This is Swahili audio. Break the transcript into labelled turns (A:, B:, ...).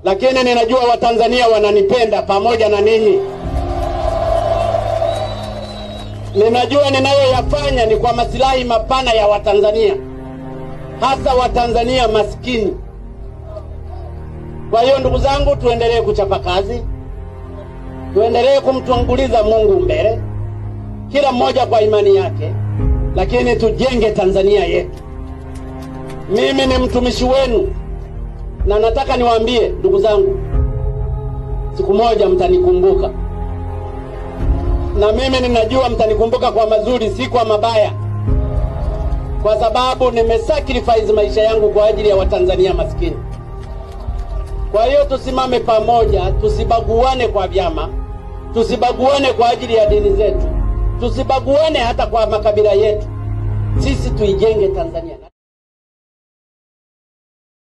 A: lakini ninajua Watanzania wananipenda pamoja na ninyi. Ninajua ninayoyafanya ni kwa masilahi mapana ya Watanzania, hasa Watanzania maskini. Kwa hiyo ndugu zangu, tuendelee kuchapa kazi, tuendelee kumtanguliza Mungu mbele, kila mmoja kwa imani yake, lakini tujenge Tanzania yetu. Mimi ni mtumishi wenu na nataka niwaambie ndugu zangu, siku moja mtanikumbuka, na mimi ninajua mtanikumbuka kwa mazuri, si kwa mabaya, kwa sababu nimesacrifice maisha yangu kwa ajili ya Watanzania maskini. Kwa hiyo tusimame pamoja, tusibaguane kwa vyama, tusibaguane kwa ajili ya dini zetu, tusibaguane hata kwa makabila yetu. Sisi tuijenge Tanzania.